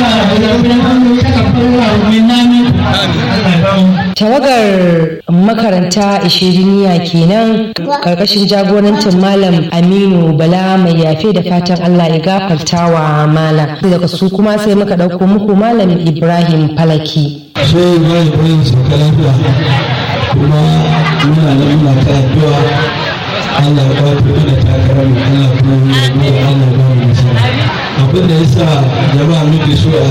ربنا تقبل الله منا منكم tawagar makaranta ishiriniya kenan karkashin jagorancin malam aminu bala mai yafe da fatan allah ya gafarta wa malam daga su kuma sai muka ɗauko muku malam ibrahim falaki sai ba ya bayan sauka lafiya kuma muna nan muna ta addu'a Allah ya ba ku da takarar mu Allah kuma ya yi Allah ba mu nasara abin da yasa jama'a muke so a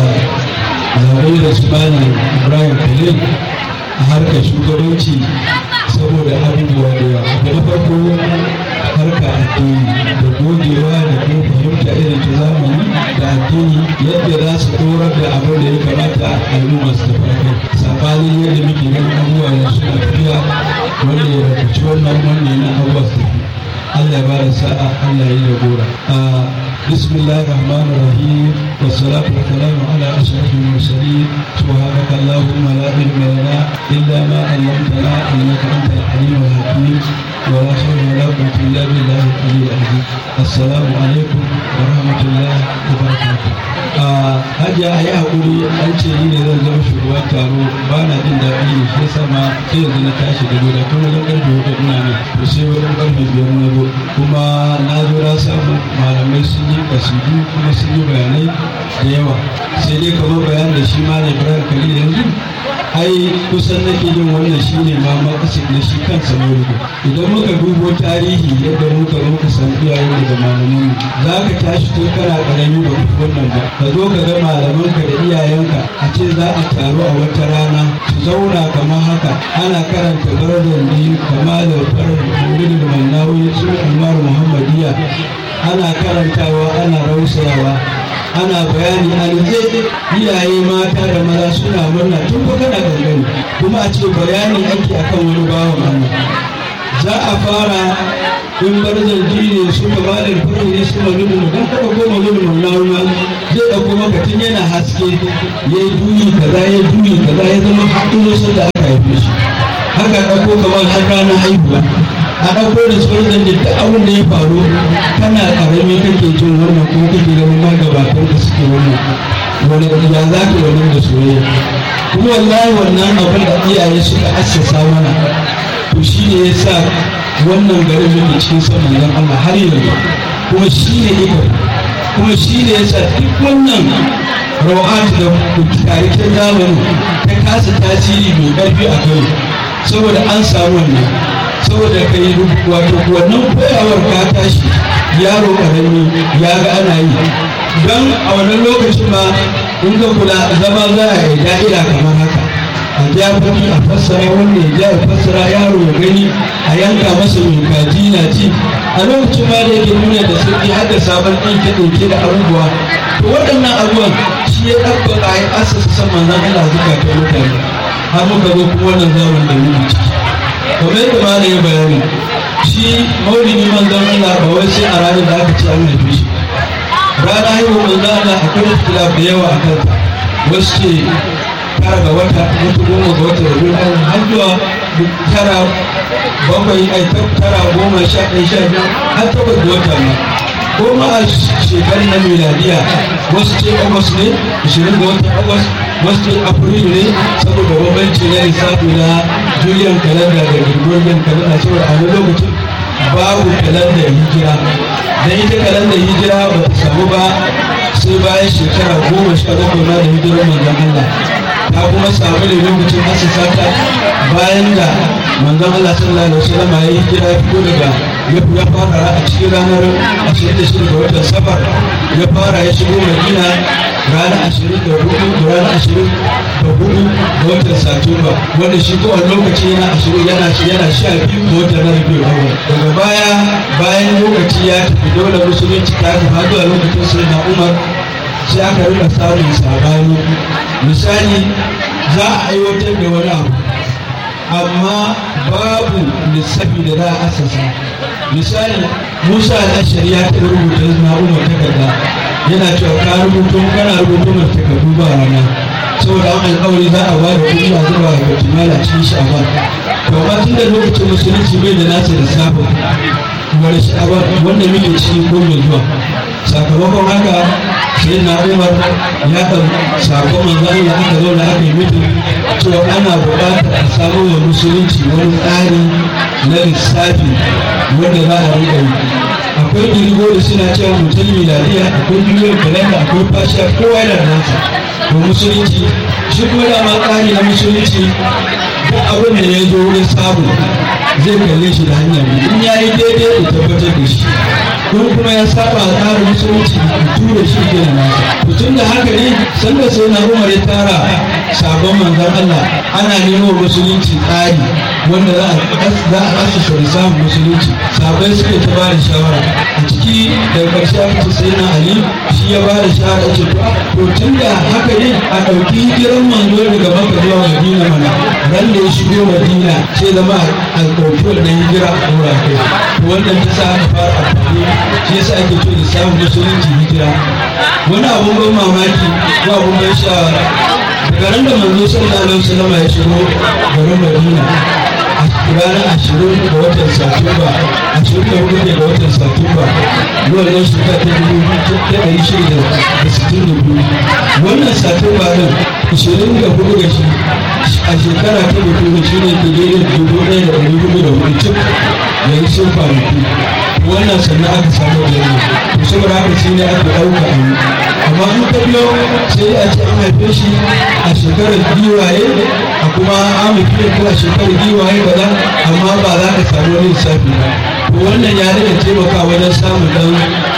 zaɓi da su bani Ibrahim Khalil a harkar shugabanci saboda abubuwa da yawa da na farko harka addini da gogewa da kuma fahimta irin ta zamani da addini yadda za su dorar da abin da ya kamata al'umma su tafi kai sabanin yadda muke ganin abubuwa da suna tafiya wanda ya rubuci wannan wanne na abubuwa su tafi Allah ya ba da sa'a Allah ya yi da gora بسم الله الرحمن الرحيم والصلاة والسلام على أشرف المرسلين سبحانك اللهم لا علم لنا إلا ما علمتنا إنك أنت الحليم الحكيم ولا حول ولا قوة إلا بالله العلي العظيم السلام عليكم ورحمة الله وبركاته hajiya a yi haƙuri an ce ni ne zan zama shugaban taro ba na jin daɗi ne shi yasa ma sai yanzu na tashi da gida kuma wajen ƙarfe hudu ina ne to sai wajen ƙarfe biyar na zo kuma na zo na samu malamai sun yi kasidu kuma sun yi bayanai da yawa sai dai kamar bayan da shi ma ne ibrahim khalil yanzu ai kusan nake yin wannan shi ne ma makasin na shi kansa maulidi idan muka dubo tarihi yadda muka zo muka san iyayen daga malaman za ka tashi tun kana karami ba ku wannan ba ka zo ka ga malamanka da iyayenka a ce za a taru a wata rana su zauna kamar haka ana karanta baradar biyu kamalar farar mulkin mannawi su umar muhammadiya ana karantawa ana rausayawa ana bayani a nutse iyaye mata da maza suna murna tun ko kana gangani kuma a ce bayani ake akan wani bawan Allah za a fara in bar zargi ne su ka ba da fari ne su mani mu dan kada goma gudu mun launa zai dauko maka tun yana haske ya yi duyi kaza ya duyi kaza ya zama haɗin wasu da aka haife shi haka ɗauko kamar har ranar haihuwa a ɗauko da tsoron da duk abin da ya faru kana ƙarami kake jin wannan ko kake ganin magabatan da suke wannan wani ya za ka wannan da soyayya kuma wallahi wannan abin da iyaye suka assasa mana to shi ne ya sa wannan garin muke cikin son manzon Allah har yanzu kuma shi ne iko kuma shi ne ya sa duk wannan rawat da tarihin zamani ta kasa tasiri mai ƙarfi a kai saboda an samu wannan saboda ka yi wato wannan koyawar ka tashi yaro karami ya ga ana yi don a wannan lokacin ma in ka kula zama za a yi da'ira kamar haka a ja fadi a fassara wanda ya ja ya fassara yaro ya gani a yanka masa mai kaji na ci a lokacin ma da yake nuna da sauki har da sabon ɗinke ɗinke da abubuwa to waɗannan abubuwan shi ya ɗabbaka ya asasa san manzan Allah zuka ta mutane har muka zo kuma wannan zaman da muke ciki kamar yadda ma ya bayani shi maulidi manzon Allah ba wai sai a ranar da aka ce an haife shi rana haihuwa manzon Allah akwai ikhtilaf da yawa a kanta wasu ce tara ga wata wata goma ga wata da biyu har zuwa tara bakwai ai tara goma sha ɗaya sha biyu har takwas ga wata ma goma a shekarun na miladiya wasu ce agwas ne ashirin ga watan agwas wasu ce afrilu ne saboda bambanci na lissafi na julian kalanda da gregorian kalanda saboda a wani lokacin babu kalandar hijira da ita kalandar hijira ba ta samu ba sai bayan shekara goma sha bakwai ma da hijirar manzon Allah ta kuma samu ne lokacin asasa ta bayan da manzon Allah sallallahu alaihi wasallam ya yi hijira ya fito daga ya fara a cikin ranar 26 ga watan safar ya fara ya shigo madina ranar ashirin da hudu da ranar ashirin da hudu ga watan satumba wanda shi kowane lokaci yana ashirin yana yana sha biyu ga watan na rabiul awwal daga baya bayan lokaci ya tafi dole musulunci ta tafi har zuwa lokacin sai na umar sai aka rika samun sabani misali za a aiwatar da wani abu amma babu lissafi da za a asasa misali musa al'ashari ya taɓa rubuta na umar takarda yana cewa ka rubuto kana rubuto mai takardu ba rana saboda an alƙawari za a ba da kuɗi a zuba ga timala cikin sha'ban to amma tun da lokacin musulunci bai da nasa lissafin wani sha'ban wanda muke cikin ko mai zuwa sakamakon haka sai na umar ya ɗan sakon manzo Allah aka zauna aka yi mutum cewa ana buƙatar a samu wa musulunci wani tsari na lissafi wanda za a riƙa yi akwai dirgo da suna cewa mutum miladiya akwai duniyar kalanda akwai fashiya kowa yana da nasa to musulunci shi kuma dama tsari na musulunci duk abin da ya zo wurin samu zai kalle shi da hanya biyu in ya yi daidai da tabbatar da shi kun kuma ya saba a tsarin musulunci da tura shi ke da nasa tun da haka ne sanda sai na umar ya tara sabon manzan Allah ana nemo musulunci tsari wanda za a za a asasa samun musulunci sabai suke ta bada shawara a ciki daga ƙarshe aka ce sai na ali shi ya bada shawara ce to tun da haka ne a ɗauki hijiran manzo daga maka zuwa madina mana ran da ya shigo madina sai zama a ɗauki wannan hijira a ɗora kai to wannan ta sa aka fara amfani shi yasa ake ce da samun musulunci hijira wani abun ban mamaki ko abun ban shawara daga ran da manzo sallallahu alaihi wasallam ya shigo garin madina ranar ashirin ga watan satumba ashirin da hudu ga watan satumba wannan shekara ta dubu ta ɗari shida da sittin da biyu wannan satumba ɗin ashirin da hudu ga shi a shekara ta dubu shi ne ke daidai dubu ɗaya da ɗari hudu da hudu cik da yi sun kwanaki wannan sannan aka samu da ne to saboda haka sai ne aka ɗauka a yi amma in ka biyo sai a ce an haife shi a shekarar giwaye a kuma an haife ko a shekarar giwaye ba za amma ba za ka samu wani lissafi ba to wannan ya daga taimaka wajen samun dan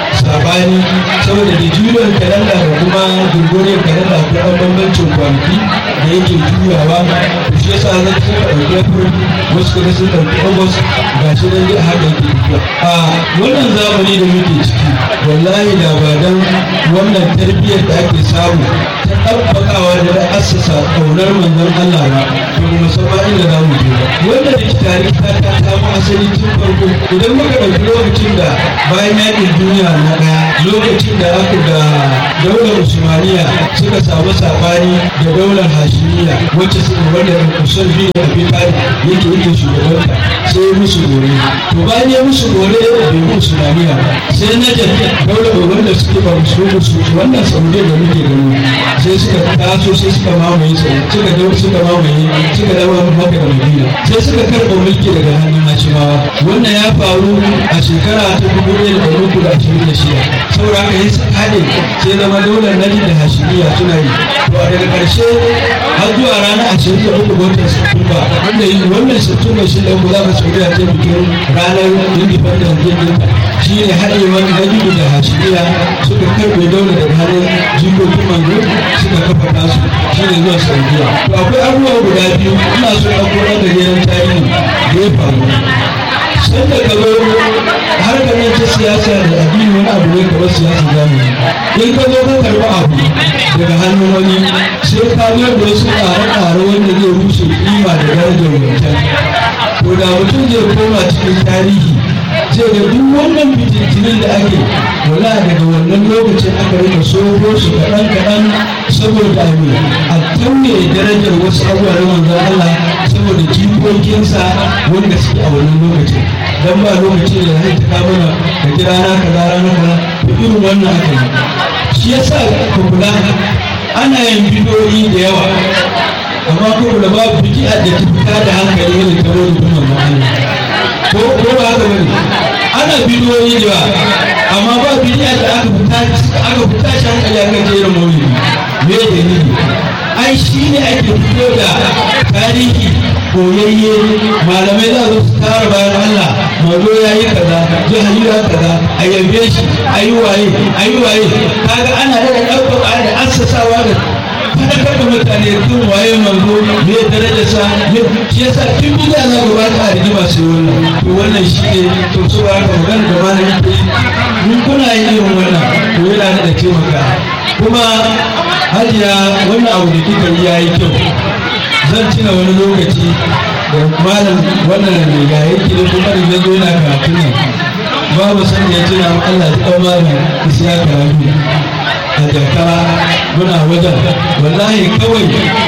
sabani saboda da juyin kalanda da kuma gurgurin kalanda ko ɗan bambancin kwanaki da yake juyawa to shi yasa zan suka ɗauki april wasu kuma sun ɗauki august ga shi nan dai haka yake tafiya a wannan zamani da muke ciki wallahi da ba dan wannan tarbiyyar da ake samu ta ɗabbakawa da da assasa ƙaunar manzon Allah ba to ba mu san ba inda za mu je ba wanda da tarihi ta ta samu asali tun farko idan muka ɗauki lokacin da bayan yaƙin duniya na ɗaya lokacin da aka da daular usmaniya suka samu sabani da daular hashimiya wacce suka wanda kusan biyu da abin tari yake yake shugabanta sai ya musu gore to bayan ya musu gore bai mu usmaniya ba sai na jafi daular wanda suke ba musu musu wannan saudiya da muke gani sai suka taso sai suka mamaye suka dau suka mamaye suka dawo maka da madina sai suka karɓa mulki daga hannun hashimawa wannan ya faru a shekara ta dubu ɗaya da ɗari uku da ashirin da shida saboda haka yin haɗe sai zama daular najib da hashimiya suna yi to a daga ƙarshe har zuwa ranar ashirin da uku watan satumba wanda yi wannan satumba shi da uku za ka saudiya ta bikin ranar independence day ɗinta shi ne haɗewar najib da hashimiya suka karɓe daular daga hannun jikokin manzo suka kafa tasu shi ne zuwa saudiya to akwai abubuwa guda biyu ina so ɗauko ɗan gajeren tarihi da ya faru sai da gaba harkar nan ta siyasa da addini wani abu ne kamar siyasa zamani in ka zo ka karɓi abu daga hannun wani sai ka zo da wasu ƙare-ƙare wanda zai rushe kima da darajar mutum to da mutum zai koma cikin tarihi zai ga duk wannan fitintinin da ake wala daga wannan lokacin aka rika soho su kaɗan kaɗan saboda me a tauye darajar wasu abubuwa na manzon Allah saboda jikokinsa wanda suke a wannan lokacin dan ba lokaci da zai ta mana da kira na kaza rana kaza to irin wannan aka yi shi yasa ka kula ana yin bidiyoyi da yawa amma ko kula babu bidi'a da ta fita da hankali wanda ta wani kuma Allah ko ko ba haka bane ana bidiyoyi da yawa amma ba bidi'a da aka fita aka fita shi hankali aka jera maulidi me dalili ai shi ne ake fito da tarihi koyayye malamai za su tara bayan Allah mazo ya yi kaza jihari ya kaza a yabe shi a yi waye a yi waye kaga ana da ɗaukaka da assasawa da fadakar da mutane tun waye manzo me daraja sa me shi yasa tun bidiya za ga baka a rigima sai wannan to wannan shi ne to su ba ka magana da malami ke mun kuna yin irin wannan to yana da taimaka kuma hajiya wannan abu da kika yi yayi kyau zan tuna wani lokaci da malam wannan mai ga yake da kuma da yanzu yana karatu nan babu san ya tuna mu Allah ya kawo malam isiya karatu a jaka muna wajen wallahi kawai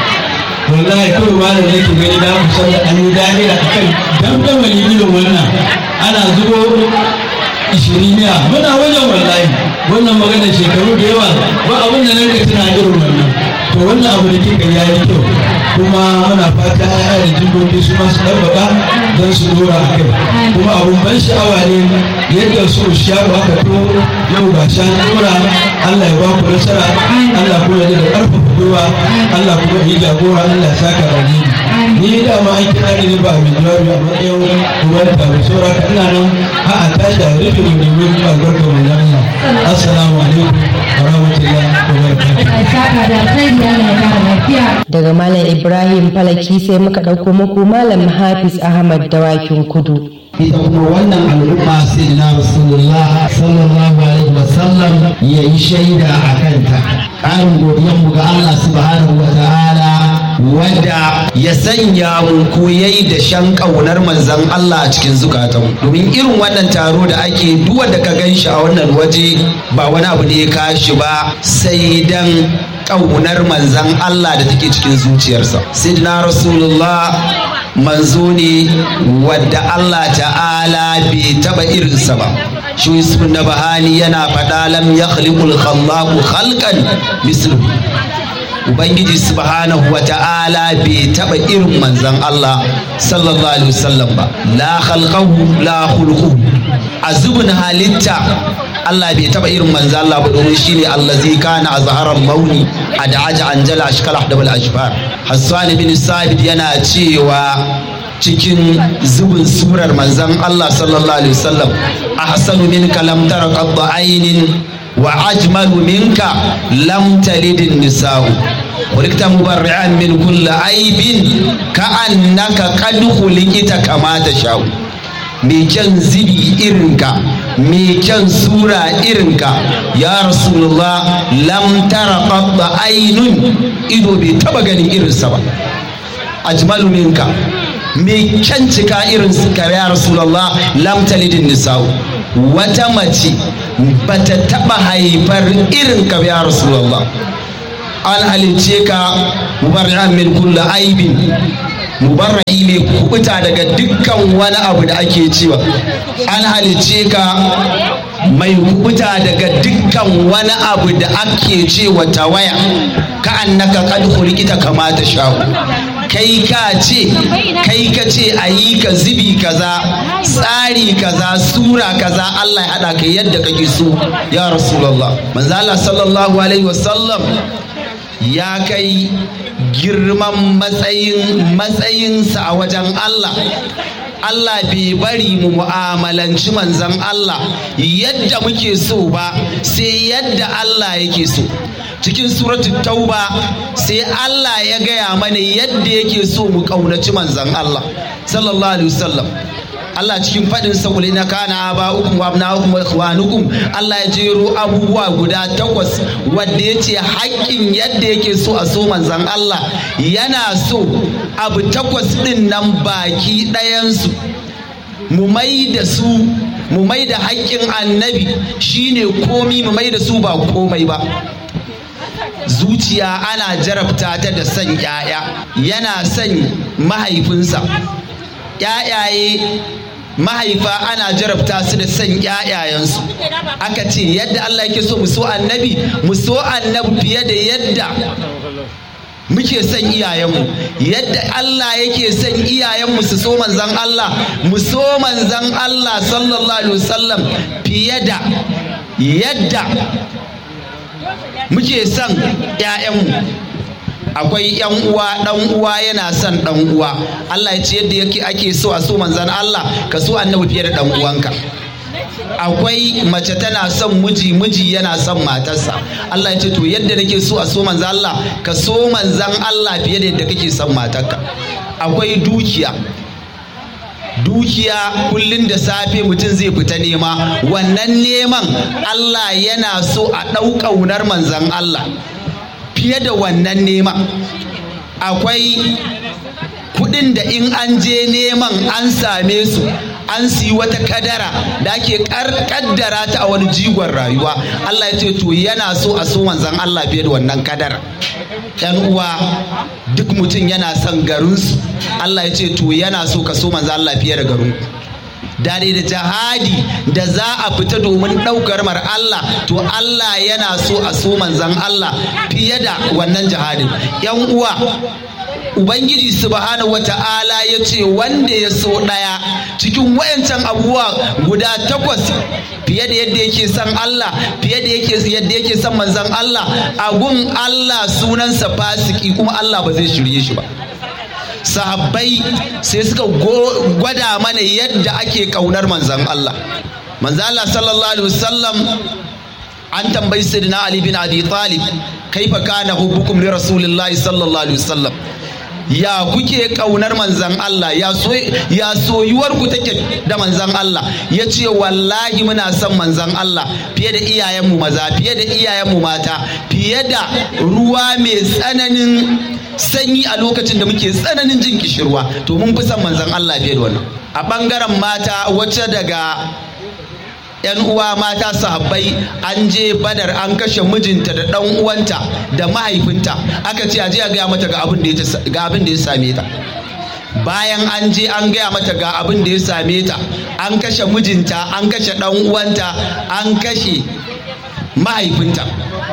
wallahi kawai malam yake gani da mu san da an yi dahira akan dandamali irin wannan ana zubo ishiriniya muna wajen wallahi wannan magana shekaru da yawa ba abin da nan da tana irin wannan to wannan abu da kika ya yi kyau kuma muna fata ya da jimbobi su masu ɗabbaka don su dora a kai kuma abun ban sha'awa ne yadda su sharu aka to yau ga shan dora Allah ya ba ku nasara Allah kuma ya da ƙarfafa gwiwa Allah kuma ya jagora Allah ya saka rani ni da ma an kira ni ba mai jawabi a matsayin kuma da tabi saura ka ina nan a a tashi a rufe da domin albarka mai zama assalamu alaikum wa rahmatullahi wa barakatuh daga malam ibrahim falaki sai muka ɗauko muku malam hafiz ahmad dawakin kudu ita kuma wannan al'umma sai na rasulullah sallallahu alaihi wasallam ya yi shaida a kanta ƙarin godiyanmu ga allah subhanahu wa ta'ala wanda ya sanya mu koyai da shan ƙaunar manzan Allah a cikin zukatan domin irin wannan taro da ake duk wanda ka gan shi a wannan waje ba wani abu ne ya kashi ba sai dan ƙaunar manzan Allah da take cikin zuciyarsa sidna rasulullah manzo ne wadda Allah ta'ala bai taba irinsa ba shi yusuf na bahani yana faɗa lam ya khaliqul khallaqu khalqan mislu ubangiji subhanahu wa ta'ala bai taba irin manzon Allah sallallahu alaihi wasallam ba la khalqahu la khuluquhu azubun halitta Allah bai taba irin manzo Allah ba domin shine allazi kana azharan mauni ad'aja anjala ashkal ahdabal ashfar Hassan bin Sabit yana cewa cikin zubin surar manzon Allah sallallahu alaihi wasallam ahsanu minka lam tara qadda aynin wa ajmalu minka lam talidin nisa'u ولكت مبرعا من كل عيب كأنك قد خلقت كما تشاء mai kyan zibi irinka mai kyan sura irinka ya rasulullah lam tara qadda ainun ido bai taba ganin irinsa ba ajmalu minka mai kyan cika irin ka ya rasulullah lam talidin nisa'u wata mace bata taba haifar irin ka ya rasulullah an halicce ka mubarra'an min kulli aibin mubarra'i mai kubuta daga dukkan wani abu da ake cewa an halicce ka mai kubuta daga dukkan wani abu da ake cewa tawaya ka annaka kad khuliqita kama ta sha'u kai ka ce kai ka ce a yi ka zibi kaza tsari kaza sura kaza Allah ya hada ka yadda kake so ya rasulullah manzo Allah sallallahu alaihi wasallam ya kai girman matsayin matsayinsa a wajen Allah Allah bai bari mu mu'amalanci manzan Allah yadda muke so ba sai yadda Allah yake so cikin suratul tauba sai Allah ya gaya mana yadda yake so mu ƙaunaci manzan Allah sallallahu alaihi wasallam Allah cikin faɗin saƙuli na kana ba ukum wa abna'ukum wa ikhwanukum Allah ya jero abubuwa guda takwas wanda ya ce haƙƙin yadda yake so a so manzan Allah yana so abu takwas ɗin nan baki ɗayansu mu mai da su mu mai da haƙƙin annabi shine komi mu mai da su ba komai ba zuciya ana jarabta ta da son 'ya'ya yana son mahaifinsa ‘ya'yaye mahaifa ana jarabta su da son ‘ya'yayensu aka ce yadda Allah yake so mu so annabi mu so annabi fiye da yadda muke son iyayenmu yadda Allah yake son iyayenmu su so manzan Allah mu so manzan Allah sallallahu alaihi wasallam fiye da yadda muke son ‘ya'yanmu akwai yan uwa dan uwa yana son dan uwa Allah ya ce yadda yake ake so a so manzan Allah ka so annabi fiye da dan uwanka akwai mace tana son miji miji yana son matarsa Allah ya ce to yadda nake so a so manzan Allah ka so manzan Allah fiye da yadda kake son matarka akwai dukiya dukiya kullum da safe mutum zai fita nema wannan neman Allah yana so a ɗau ƙaunar manzan Allah fiye da wannan neman akwai kudin da in an je neman an same su an siyi wata kadara da ake kaddara ta a wani jigon rayuwa Allah ya ce to yana so a so manzan Allah fiye da wannan kadara yan uwa duk mutum yana son garinsu Allah ya ce to yana so ka so manzan Allah fiye da garin dare da jihadi da za a fita domin ɗaukar mar Allah to Allah yana so a so manzan Allah fiye da wannan jihadin yan uwa Ubangiji subhanahu wata'ala ya ce wanda ya so ɗaya cikin wayancan abubuwa guda takwas fiye da yadda yake son Allah fiye da yadda yake son manzan Allah a gun Allah sunansa fasiki kuma Allah ba zai shirye shi ba. sahabbai sai suka gwada mana yadda ake kaunar manzan Allah manzan Allah sallallahu alaihi wasallam an tambayi sayyidina Ali bin Abi Talib kaifa kana hubbukum li rasulillahi sallallahu alaihi wasallam ya kuke kaunar manzan Allah ya so ya soyuwar ku take da manzan Allah ya ce wallahi muna son manzan Allah fiye da iyayenmu maza fiye da iyayenmu mata fiye da ruwa mai tsananin sanyi a lokacin da muke tsananin jin kishirwa to mun fi son manzan Allah fiye da wannan a bangaren mata wacce daga yan uwa mata sahabbai an je badar an kashe mijinta da dan uwanta da mahaifinta aka ce a je a gaya mata ga abin da ya same ta bayan an je an gaya mata ga abin da ya same ta an kashe mijinta an kashe dan uwanta an kashe mahaifinta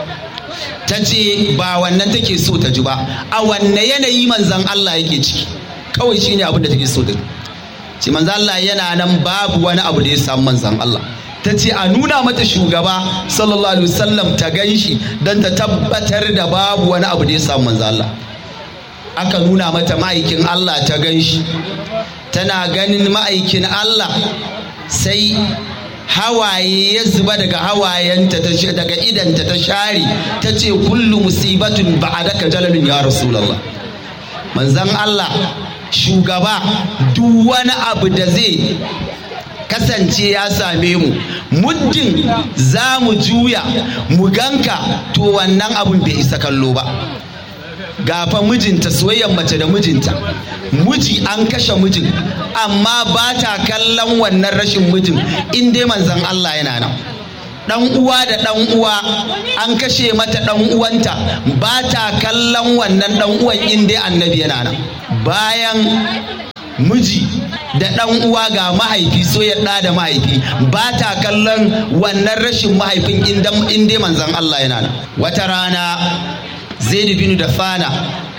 ta ce ba wannan take so ta ji ba a wanne yanayi manzan Allah yake ciki kawai shine abin da take so ta ce manzan Allah yana nan babu wani abu da ya samu manzan Allah ta ce a nuna mata shugaba sallallahu alaihi wasallam ta gan shi don ta tabbatar da babu wani abu da ya samu manzan Allah aka nuna mata ma'aikin Allah ta gan shi tana ganin ma'aikin Allah sai hawaye ya zuba daga hawayenta ta daga idanta ta share ta ce kullu musibatun ba'adaka jalalun ya rasulullah manzan Allah shugaba duk wani abu da zai kasance ya same mu muddin za mu juya mu ganka to wannan abun bai isa kallo ba gafa mijinta soyayyar mace da mijinta miji an kashe mijin amma ba ta kallon wannan rashin mijin in dai manzan Allah yana nan dan uwa da dan uwa an kashe mata dan uwanta ba ta kallon wannan dan uwan in dai annabi yana nan bayan miji da ɗan uwa ga mahaifi so ya ɗa da mahaifi ba ta kallon wannan rashin mahaifin in dai manzan Allah yana nan wata rana zaid bin da fana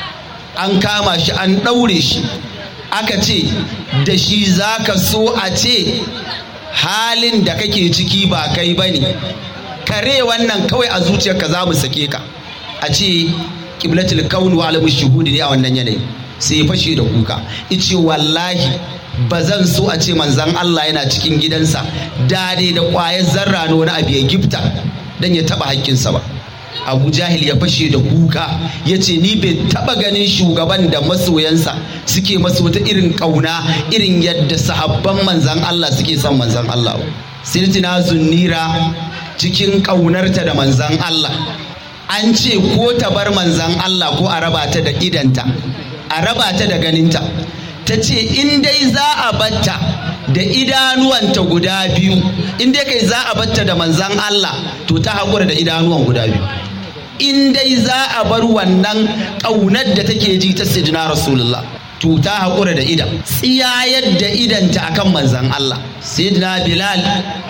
an kama shi an ɗaure shi aka ce da shi za ka so a ce halin da kake ciki ba kai ba ne kare wannan kawai a zuciyarka za mu sake ka a ce kiblatul kaunu wa alamu shuhudi ne a wannan yanayi sai ya fashe da kuka ice wallahi ba zan so a ce manzan Allah yana cikin gidansa dade da ƙwayar zarra na wani abu ya gifta don ya taɓa haƙƙinsa ba abu jahil ya fashe da kuka ya ce ni bai taɓa ganin shugaban da masoyansa suke masu wata irin ƙauna irin yadda sahabban manzan Allah suke son manzan Allah ba sirtina zunnira cikin ƙaunarta da manzan Allah an ce ko ta bar manzan Allah ko a raba ta da idanta a raba ta da ganinta ta ce in dai za a batta da idanuwanta guda biyu in dai kai za a batta da manzan Allah to ta haƙura da idanuwan guda biyu in dai za a bar wannan ƙaunar da take ji ta sidina rasulullah to ta haƙura da idan tsiyayar da idanta akan manzan Allah sidina bilal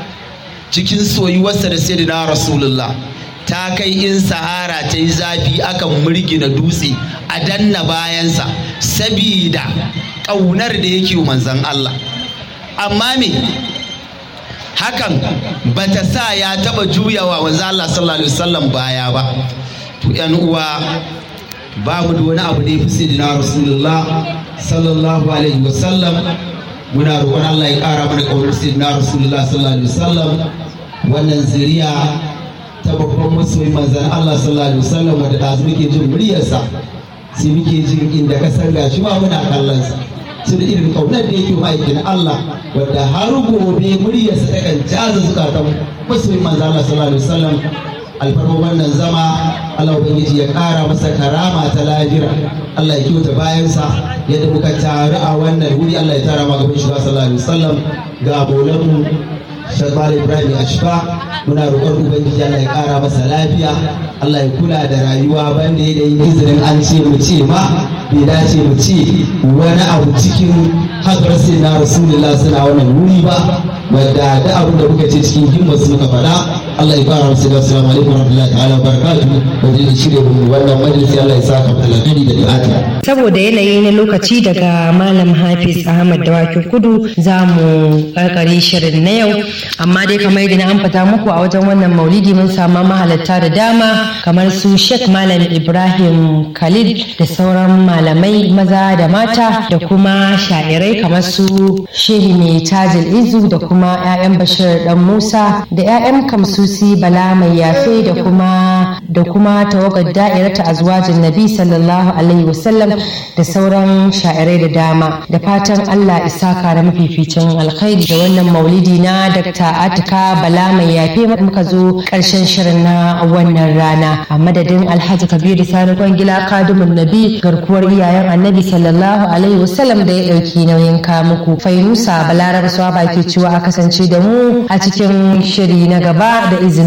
cikin soyuwarsa da sidina rasulullah ta kai in sahara ta yi zafi akan murgina dutse a danna bayansa sabida ƙaunar da yake manzan Allah amma me hakan bata sa ya taba juyawa manzan Allah sallallahu alaihi wasallam baya ba to yan uwa ba mu da wani abu da ya fi sayyidina rasulullah sallallahu alaihi wasallam muna roƙon Allah ya ƙara mana ƙaunar sayyidina rasulullah sallallahu alaihi wasallam wannan zuriya ta babban masoyi manzan Allah sallallahu alaihi wasallam wanda da muke jin muryarsa sai muke jin inda ka san gashi ma muna kallon sa su da irin kaunar da yake ma'aikin Allah wanda har gobe muryarsa ta kan jaza zukatan masoyin manzan Allah sallallahu alaihi wasallam alfarma wannan zama Allah ubangiji ya kara masa karama ta lahira Allah ya kyauta bayansa yadda muka taru a wannan wuri Allah ya tara ma gaban shugaba sallallahu alaihi wasallam ga bolanmu Shagbal Ibrahim Ashfa muna roƙon Ubangiji Allah ya ƙara masa lafiya Allah ya kula da rayuwa banda ya da yi izinin an ce mu ce ma bai dace mu ce wani abu cikin haka sai na rasulullah suna wannan wuri ba wadda da abin da muka ce cikin himmar su muka faɗa Allah ya fara musu da assalamu alaikum warahmatullahi ta'ala barakatuh wajen da shirye mu wannan majalisi Allah ya saka mu alkhairi da du'ata saboda yanayi na lokaci daga malam hafiz ahmad dawakin kudu za mu karkare shirin na yau amma dai kamar yadda na amfata muku a wajen wannan maulidi mun samu mahalatta da dama kamar su sheikh malam ibrahim khalid da sauran malamai maza da mata da kuma sha'irai kamar su shehi mai tajil izu da kuma 'ya'yan bashir dan musa da 'ya'yan kamsusi bala mai yafe da kuma da kuma tawagar da'irata azwajin nabi sallallahu alaihi wasallam da sauran sha'irai da dama da fatan Allah isaka da mafificin alkhairi da wannan maulidi na Dr. Atika Bala mai yafe muka zo karshen shirin na wannan rana a madadin Alhaji Kabiru Sani Kwangila Kadumun Nabi garkuwar iyayen Annabi sallallahu alaihi wasallam da ya dauki nauyin ka muku Fainusa Balaraba Swaba ke cewa a kasance da mu a cikin shiri na gaba da izinin